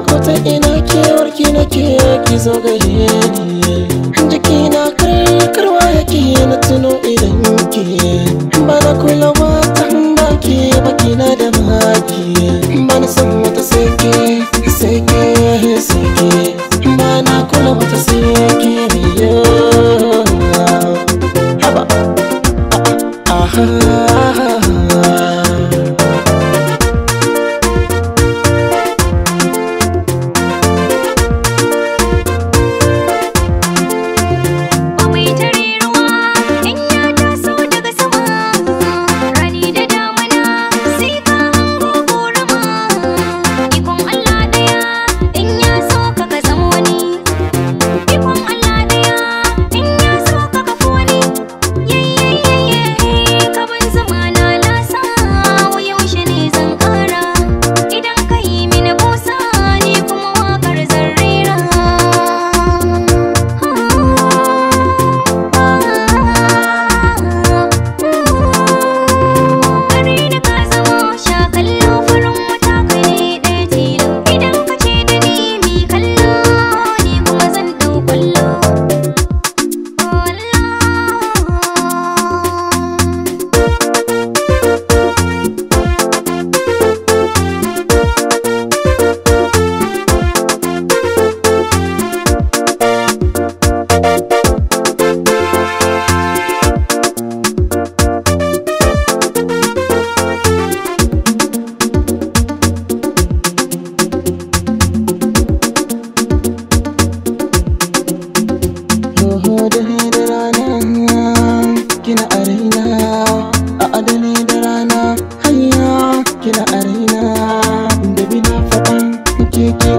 kota ina kewar ki nake ki zo gare ni jiki na karkarwa yake na tuno idan ki ba na kula wata baki baki na da baki ba na san wata sake sake sake ba na kula wata sake biyo haba aha Komai tare ruwa in ya taso daga sama Rani da damana sai ka hango korama Ikon Allah ɗaya in ya so ka ka zama wani Ikon Allah ɗaya in ya so ka ka fi wani Yayyayyaye ka ban zama na lasa wa yaushe ne zan ƙara Idan ka yi mini busa ni kuma waƙar zan rera Kare da ka zama sha kallo farin wata kai ɗaya tilo Idan ka ce da ni mi kallo ni kuma zan ɗau kwallo Oho dare da rana kina a raina a adane da rana hanya kina a raina da bina faɗan ke ke